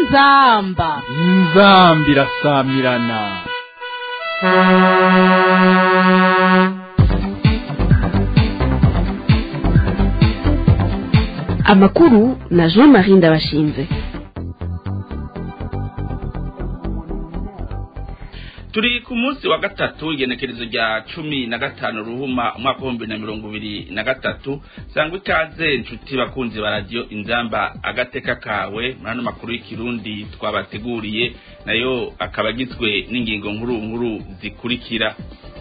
inzamba inzambi irasamirana amakuru na jean marie ndabashinze turi ku munsi wa gatatu igenekerezo rya cumi na gatanu ruhuma umwaka w'ibihumbi na mirongo ibiri na gatatu sangwa ikaze inshuti bakunzi ba radiyo inzamba agateka kawe muri ano makuru y'ikirundi twabateguriye nayo akaba agizwe n'ingingo nkuru nkuru zikurikira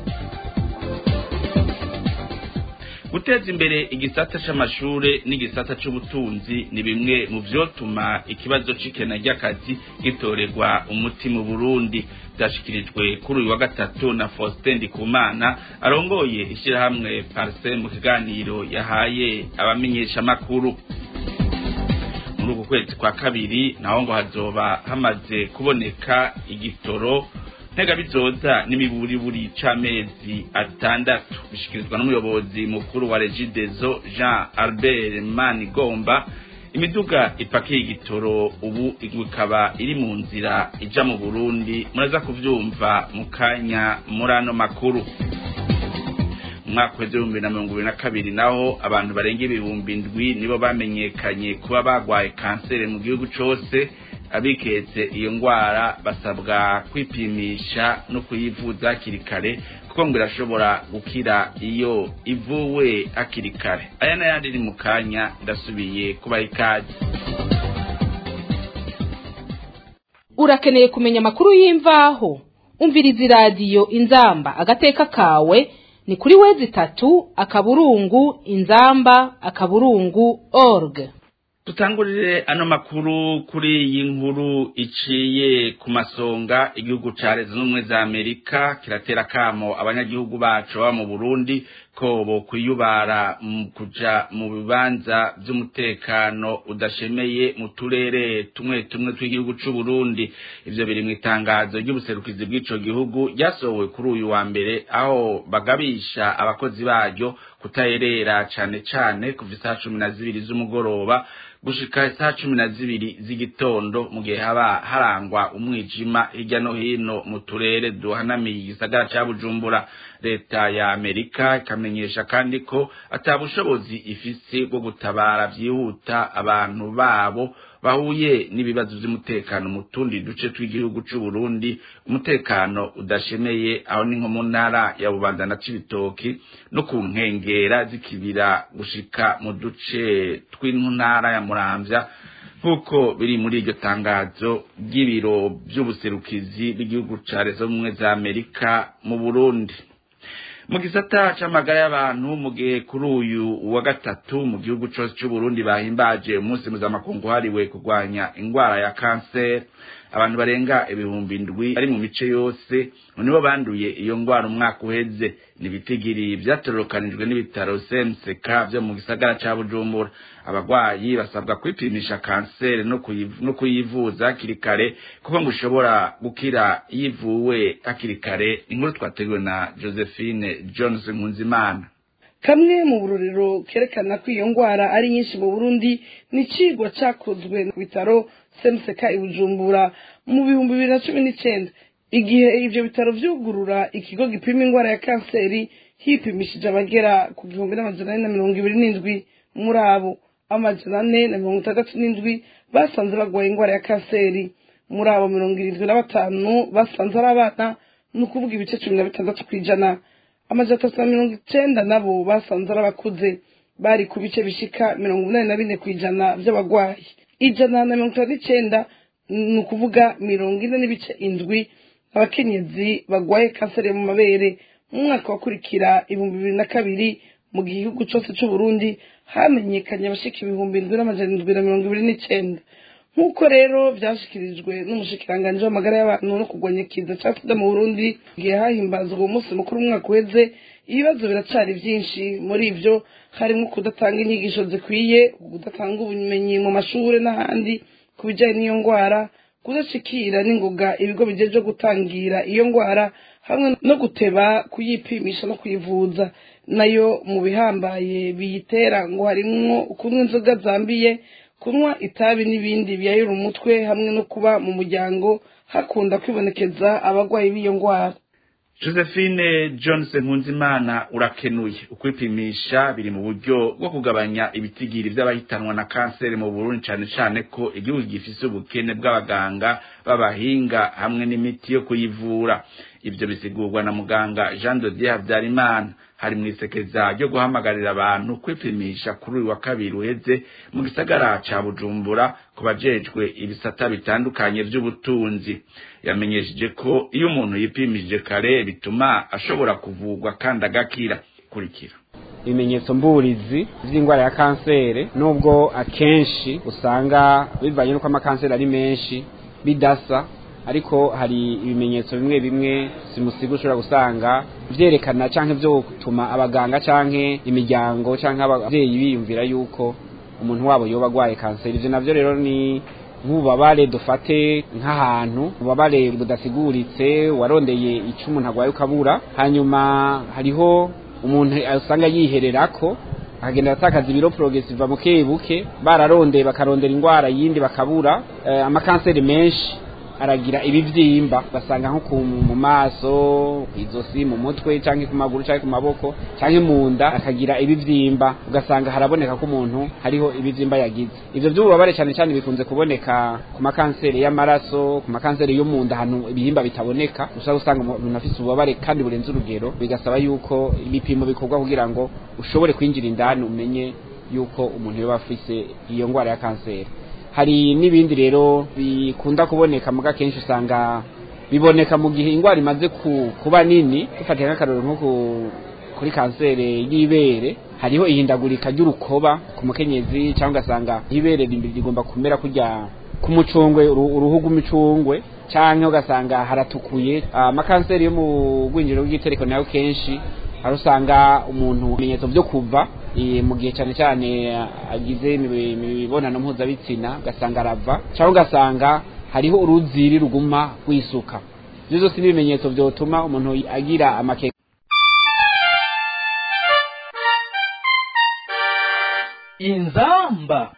guteza imbere igisata c'amashure n'igisata c'ubutunzi ni bimwe mu vyotuma ikibazo c'ikena ry'akazi gitorerwa umuti mu burundi vyashikirijwe kuri uyu wa gatatu na faustin ndikumana arongoye ishirahamwe parse mu kiganiro yahaye abamenyeshamakuru muri uku kwezi kwa kabiri naho ngo hazoba hamaze kuboneka igitoro ntega bizoza n'imiburiburi c'amezi atandatu bishikirizwa n'umuyobozi mukuru wa regidezo jean albert manigomba imiduga ipakiye igitoro ubu ikaba iri mu nzira ija mu burundi muraza kuvyumva mu kanya muri ano makuru umwaka w'ibihumbi na mirongo ibiri na kabiri naho abantu barenga ibihumbi ndwi nibo bamenyekanye kuba bagwaye kanseri mu gihugu cose abiketse iyo ngwara basabwa kwipimisha no kuyivuza hakiri kare kuko ngo irashobora gukira iyo ivuwe hakiri kare aya n'ayandi ni mu kanya ndasubiye kubaha ikaze urakeneye kumenya amakuru y'imvaho umviriza iradiyo inzamba agateka kawe ni kuri wezi itatu akaburungu inzamba akaburungu org tutangurire ano makuru kuri iyi nkuru iciye ku masonga igihugu ca leta z'ubumwe za amerika kiratera kamo abanyagihugu bacu baba mu burundi ko bo kwiyubara mu kuja mu bibanza vy'umutekano udashemeye mu turere tumwe tumwe tw'igihugu c'uburundi ivyo biri mu itangazo ry'ubuserukizi bw'ico gihugu ryasohowe kuri uyu wa mbere aho bagabisha abakozi baryo kutayerera cane cane kuva isaha cumi na zibiri z'umugoroba gushika isaha cumi na zibiri z'igitondo mu gihe haba harangwa umwijima hirya no hino mu turere duhanamiye igisagara ca bujumbura leta ya amerika ikamenyesha kandi ko ata bushobozi ifise bwo gutabara vyihuta abantu babo bahuye n'ibibazo vy'umutekano mu tundi duce tw'igihugu c'uburundi umutekano udashemeye aho ni nko mu ntara ya bubanza na cibitoki no ku nkengera z'ikibira gushika mu duce tw'intara ya muramvya nk'uko biri muri iryo tangazo ry'ibiro vy'ubuserukizi bw'igihugu ca leta z'ubumwe za amerika mu burundi mu gisata c'amagara y'abantu mu gihe kuri uyu wa gatatu mu gihugu cose c'uburundi bahimbaje umunsi mpuzamakungu hariwe kurwanya ingwara ya kanseri abantu barenga ibihumbi ndwi bari mu mice yose nibo banduye iyo ngwara umwaka uheze nibitigiri vyatororokanijwe n'ibitaro CMCK vyo mu gisagara ca Bujumbura abagwayi basabwa kwipimisha kanseri no kuyiv- no kuyivuza hakiri kare kuko ngo ushobora gukira yivuwe hakiri kare inkuru twateguwe na Josephine Jones Nkunzimana kamwe mu burorero kerekana ko iyo ngwara ari nyinshi mu burundi ni icigwa cakozwe ku bitaro semuseka i bujumbura mu bihumbi bibiri na cumi n'icenda igihe ivyo bitaro vyugurura ikigo gipima ingwara ya kanseri hipimishije abagera ku gihumbi n'amajana ane na mirongo ibiri n'indwi muri abo amajana ane na mirongo itandatu n'indwi basanze bagwaye ingwara ya kanseri muri abo mirongo irindwi na batanu basanze ari abana ni ukuvuga ibice cumi na bitandatu kw'ijana amajana atatu na mirongo icenda nabo basanze ari abakuze bari ku bice bishika mirongo umunani na bine kw'ijana vy'abagwayi ijana na mirongo itanu n'icenda ni ukuvuga mirongo ine n'ibice indwi abakenyezi bagwaye kanseri mu mabere mu mwaka wakurikira ibihumbi bibiri na kabiri mu gihugu cose c'uburundi hamenyekanye abashika ibihumbi indwi n'amajana indwi na mirongo ibiri n'icenda nk'uko rero vyashikirijwe n'umushikiranganji w'amagara y'abantu no kurwanya ikiza ca sida mu burundi igihe hahimbazwa uwo munsi mukuru umwaka uheze ibibazo biracari vyinshi muri ivyo harimwo kudatanga inyigisho zikwiye kudatanga ubumenyi mu mashure n'ahandi ku bijanye n'iyo ngwara kudashikira n'ingoga ibigo bijejwe gutangira iyo ngwara hamwe no guteba kuyipimisha no kuyivuza nayo mu bihambaye biyitera ngo harimwo kunywa inzoga zambiye kunywa itabi n'ibindi biyayura umutwe hamwe no kuba mu muryango hakunda kwibonekeza abarwayi b'iyo ndwara josephine johnson nkunzimana urakenuye ukwipimisha biri mu buryo bwo kugabanya ibitigiri by'abahitanwa na kanseri mu burundi cyane cyane ko igihugu gifise ubukene bw'abaganga b'abahinga hamwe n'imiti yo kuyivura ibyo bisigurwa na muganga jean de dieu habyarimana hari mu isekeza ryo guhamagarira abantu kwipimisha kuri uyu wa kabiri uheze mu gisagara ca bujumbura ku bajejwe ibisata bitandukanye vy'ubutunzi yamenyesheje ko iyo umuntu yipimishije kare bituma ashobora kuvugwa kandi agakira kurikira ibimenyetso mburizi by'indwara ya kanseri nubwo akenshi usanga bivanye n'uko amakanseri ari menshi bidasa ariko hari ibimenyetso bimwe bimwe simusiga ushobora gusanga byerekana cyangwa byo gutuma abaganga cyangwa imiryango cyangwa ababyeyi biyumvira yuko umuntu wabo yoba agwaye kanseri ibyo nabyo rero ni nk'ububabare dufate nk'ahantu ububabare budasiguritse warondeye icyo umuntu arwaye ukabura hanyuma hariho umuntu usanga yiherera ko akagenda atakaza ibiro porogesiva buke buke bararondeye bakarondera indwara yindi bakabura amakanseri menshi aragira ibibyimba ugasanga nko mu maso ku izosi mu mutwe cyangwa ku maguru cyangwa ku maboko cyangwa mu nda akagira ibibyimba ugasanga haraboneka ko umuntu hariho ibibyimba yagize ibyo by'ububabare cyane cyane bikunze kuboneka ku makanseri y'amaraso ku makanseri yo mu nda ahantu ibihimba bitaboneka ushobora gusanga umuntu afite ububabare kandi burenze urugero bigasaba yuko ibipimo bikorwa kugira ngo ushobore kwinjira indani umenye yuko umuntu yaba afite iyo ndwara ya kanseri hari n'ibindi rero bikunda kuboneka muga kenshi usanga biboneka mu gihe indwara imaze kuba nini dufatiye nk'akarero nko kuri kanseri y'ibere hariho ihindagurika ry'urukoba ku mukenyezi cyangwa ugasanga ibere rigomba kumera kujya ku mucungwe uruhu rw'imicungwe cyangwa ugasanga haratukuye amakanseri yo mu rwinjiriro rw'igitereko nayo kenshi hari usanga umuntu ibimenyetso byo kuva mu gihe cyane cyane agize imibonano mpuzabitsina ugasanga arava cyangwa ugasanga hariho uruziri ruguma rwisuka ibyo byose ni ibimenyetso byotuma umuntu agira amakeke inzamba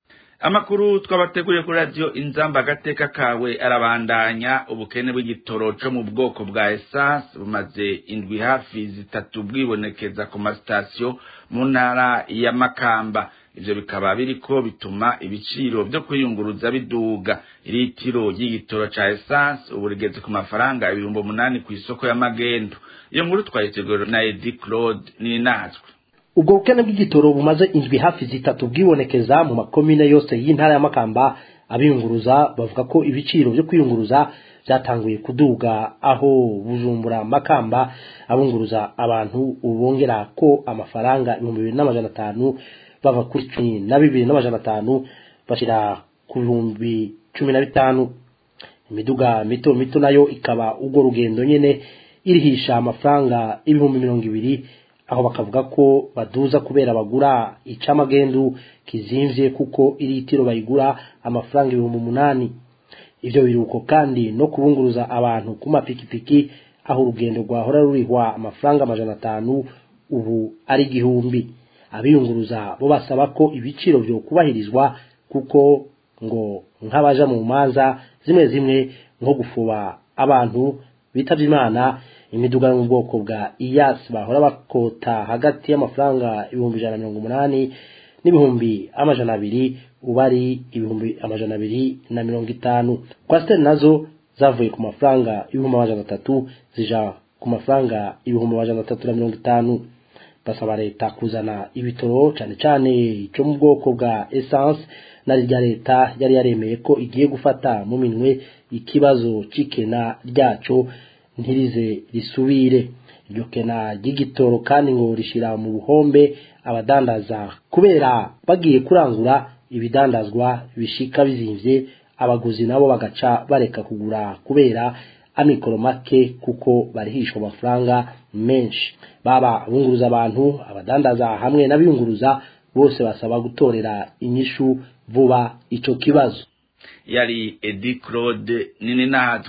amakuru twabateguriye kuri radiyo inzamba agateka kawe arabandanya ubukene bw'igitoro cyo mu bwoko bwa esanse bumaze indwi hafi zitatu bwibonekeza ku masitasiyo mu ntara ya makamba ibyo bikaba biriko bituma ibiciro byo kwiyunguruza biduga iritiro ry'igitoro ca esanse ubu rigeze ku mafaranga ibihumbi umunani ku isoko y'amagendo iyo nkuru twayiteguriwe na edi claude ninatwe ubwo bukene bw'igitoro bumaze indwi hafi zitatu bwibonekeza mu makomine yose y'intara ya makamba abiyunguruza bavuga ko ibiciro byo kwiyunguruza byatanguye kuduga aho bujumbura makamba abunguruza abantu ubongera ko amafaranga ibihumbi bibiri n'amajana atanu bava kuri cumi na bibiri n'amajana atanu bashyira ku bihumbi cumi na bitanu imiduga mito mito nayo ikaba urwo rugendo nyine irihisha amafaranga ibihumbi mirongo ibiri aho bakavuga ko baduza kubera bagura icamagendu kizimvye kuko iritiro bayigura amafaranga ibihumbi umunani ivyo biruko kandi no kubunguruza abantu ku mapikipiki aho urugendo rwahora rurihwa amafaranga amajana atanu ubu ari igihumbi abiyunguruza bo basaba ko ibiciro vyo kubahirizwa kuko ngo nk'abaja mu manza zimwe zimwe nko gufuba abantu bitavye imana imiduga yo mu bwoko bwa iyasi bahora bakota hagati y'amafaranga ibihumbi ijana na mirongo umunani n'ibihumbi amajana abiri ubu ari ibihumbi amajana abiri na mirongo itanu kwasiteri nazo zavuye ku mafaranga ibihumbi amajana atatu zija ku mafaranga ibihumbi amajana atatu na mirongo itanu basaba leta kuzana ibitoro cyane cyane cyo mu bwoko bwa essence na rya leta yari yaremeye ko igiye gufata mu minwe ikibazo c'ikena ryaco ntirize risubire iryo kena ry'igitoro kandi ngo rishira mu buhombe abadandaza kubera bagiye kurangura ibidandazwa bishika bizimvye abaguzi nabo bagaca bareka kugura kubera amikoro make kuko barihishwa amafaranga menshi baba abunguruza abantu abadandaza hamwe n'abiyunguruza bose basaba gutorera inyishu vuba ico kibazo yari edi claude nini natwe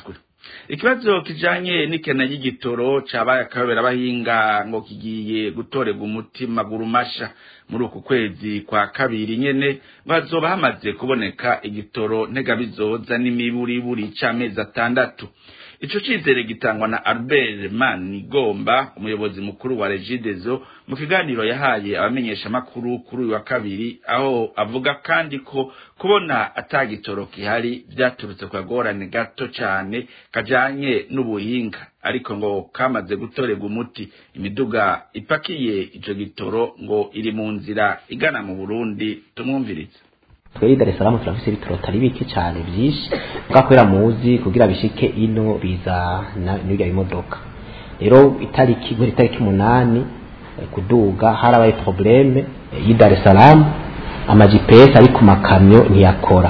ikibazo kijanye n'ikena ry'igitoro cabaye akayobera abahinga ngo kigiye gutorerwa umuti maguru masha muri uku kwezi kwa kabiri nyene ngo hazoba hamaze kuboneka igitoro ntegabizoza n'imiburiburi c'amezi atandatu ico cizere gitangwa na Albert Manigomba umuyobozi mukuru wa Regideso mu kiganiro yahaye abamenyesha makuru kuri uyu wa kabiri aho avuga kandi ko kubona atagitoro kihari vyaturutse kwa gorane gato cane kajanye n'ubuhinga ariko ngo kamaze gutorerwa umuti imiduga ipakiye ico gitoro ngo iri mu nzira igana mu Burundi tumwumvirize twebwe Dar es Salaam turafise ibitoro atari bike cyane byinshi bwakorera muzi kugira bishike ino biza n'ibyo bimodoka rero itariki muri itariki umunani kuduga harabaye probleme y'i Dar es Salaam ama GPS ari ku makamyo ntiyakora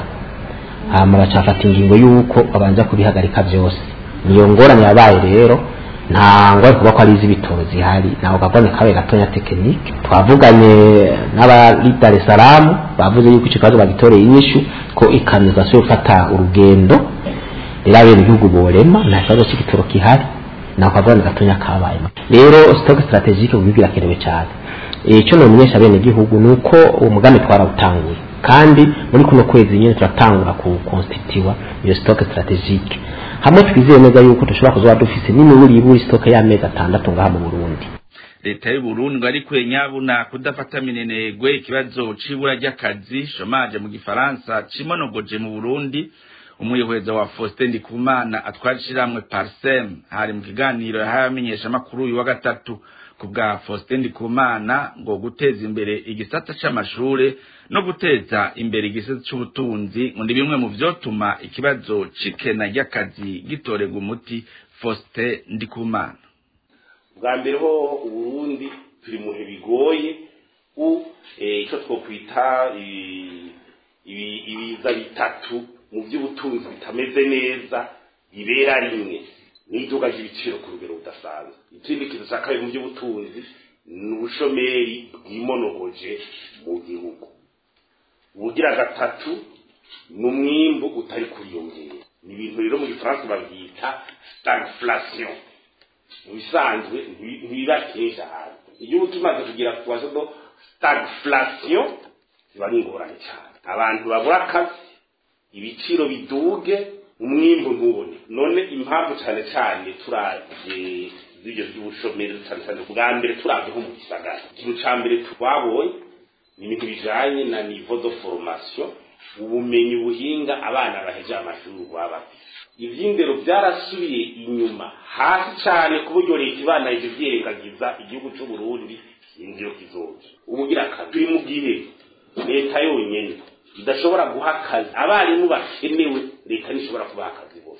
hama bacafata ingingo y'uko babanza kubihagarika byose niyo ngorane yabaye rero nta ngwara kuba ko ari iz'ibitoro zihari ntabwo kagwane kabaye gatonya tekinike twavuganye n'abari Dar es Salaam bavuze yuko icyo kibazo bagitoreye inyishu ko ikamyo zasubiye gufata urugendo rero abene igihugu borema nta kibazo cy'igitoro kihari ntabwo kagwane gatonya kabaye rero stock strategique ubwo birakenewe cyane icyo nomenyesha bene igihugu ni uko uwo mugambi twarawutanguye kandi muri kuno kwezi nyine turatangura ku constituwa iyo stock strategique hamwe twizeye neza yuko dushobora kuzoba dufise n'imiburi iburi stock y'amezi atandatu ngaha mu Burundi leta y'u Burundi ngo ariko nyabuna kudafata minenegwe ikibazo c'ibura ry'akazi chômage mu gifaransa cimonogoje mu Burundi umuyobozi wa Faustin Ndikumana atwara ishiramwe Parsem hari mu kiganiro yahaye amenyesha makuru uyu wa gatatu ku bwa Faustin Ndikumana ngo guteza imbere igisata c'amashure no guteza imbere igisata c'ubutunzi ngo ni bimwe mu vyotuma ikibazo c'ikena ry'akazi gitorerwa umuti Faustin Ndikumana bwa mbere ho uburundi turi mu bihe bigoye u icyo twokwita ibiza bitatu mu by'ubutunzi bitameze neza bibera rimwe n'iduka ry'ibiciro ku rugero rudasanzwe ikindi kintu cya kabiri mu by'ubutunzi ni ubushomeri bwimonogoje mu gihugu ubugira gatatu ni umwimbu utari kuriyongera ni ibintu rero mu gifaransa babyita stagflation mu bisanzwe ntibiba kenshi ahantu igihugu kimaze kugira ku do stagflation ziba ari ingorane cyane abantu babura akazi ibiciro biduge umwimbu ntubone none impamvu cyane cyane turabye z'ibyo by'ubushomeri cyane cyane bwa mbere turabye nko mu gisagara ikintu cya mbere twabonye ni ibintu bijanye na niveau de formation ubumenyi buhinga abana baheje amashuri baba bafite ivy'indero byarasubiye inyuma hasi cyane ku buryo leta ibana ivyo vyerengagiza igihugu c'u Burundi inziro kizoja ubugira akazi turi mu gihe leta yonyene idashobora guha akazi abarimu bakenewe leta ntishobora kubaha akazi bose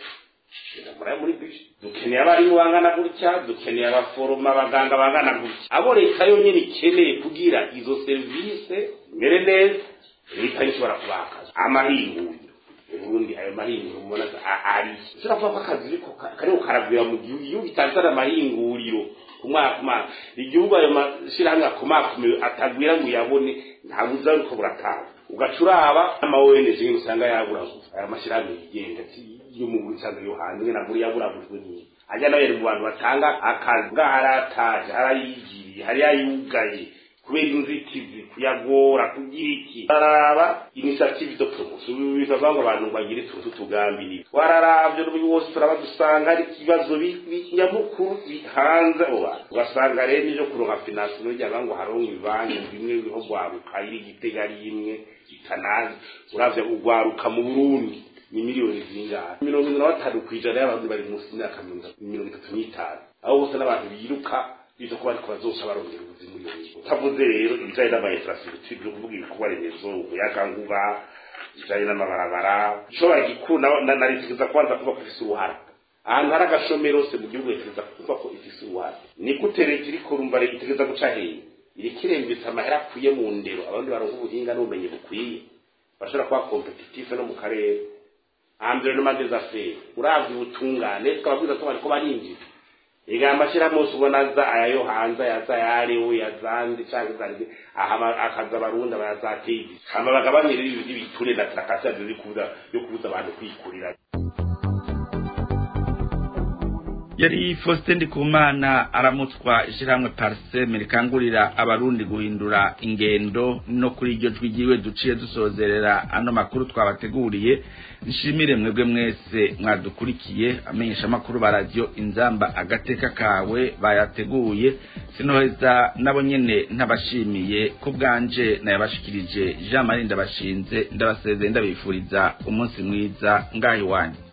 muri bishi dukeneye abarimu bangana gutya dukeneye abaforoma abaganga bangana gutya abo leta yonyene ikeneye kugira izo serivisi mbere neza leta ntishobora kubaha akazi amahinguriro uburundi ayo mahinguriro mubona ari ushobora kuvuga ko akazi ariko kariko karagwira mu gihugu igihugu gitanzana amahinguriro ku mwaka ku mwaka igihugu ayo mashirahamwe akomakomeye atagwira ngo uyabone ntabwo uza ariko buratanga ugaca uraba ama ONG usanga yaburaguza aya mashirahamwe yigenga yo mu bisanzwe yo hanze nabwo yaburagujwe ni ajya nawe mu bantu batanga akazi bwarataje harayigiriye hari yayugaye kubera inzitizi kuyagora kugira iki bararaba initiative de promotion bivuga ngo abantu bagire tutu tugambiriye wararavyo n'ubu wose turaba dusanga ari ikibazo nyamukuru bihanze abo bantu ugasanga rero n'ivyo kuronka finance n'urya ngo haronka ibibanki bimwe biho gwaruka iri gitega ari imwe itanazi uravye ugwaruka mu Burundi ni miliyoni zingahe mirongo ine na batanu kw'ijana y'abantu bari munsi y'imyaka mirongo itatu n'itanu aho bose n'abantu biruka biza kuba ariko bazoca barongera ubuzima muri iyo utavuze rero ibijanye n'ama infrastructure byo kuvuga ibikorwa remezo umuyagankuba ibijanye n'amabarabara ishobora gikuru na leta ikiza kubanza kuba ko ifise uruhara ahantu hari agashomero hose mu gihugu itegeza kuvuga ko ifise uruhara ni gute leta iriko urumva leta itegeza guca hehe iriko irembetsa amahera akwiye mu ndero abandi baronka ubuhinga n'ubumenyi bukwiye bashobora kuba kompetitive no mu karere environnement des affaires uravye ubutungane twababwiza ko bariko barinjira ega amashyirahamwe yose ubona aza ayayo hanze ayaza ayarewe yazanze cyangwa izanze akaza abarundi abayazatezi hama bagabanire ibiture na tarakasiyo yo kubuza abantu kwikurira yari Faustin Ndikumana aramutswa ishyirahamwe Parseme rikangurira abarundi guhindura ingendo no kuri iryo jwi ryiwe duciye dusozerera ano makuru twabateguriye nshimire mwebwe mwese mwadukurikiye amenyesha amakuru ba radio inzamba agateka kawe bayateguye sinoheza nabo nyene ntabashimiye ku bwanje nayabashikirije Jean Marie ndabashinze ndabasezeye ndabifuriza umunsi mwiza ngahi wanyu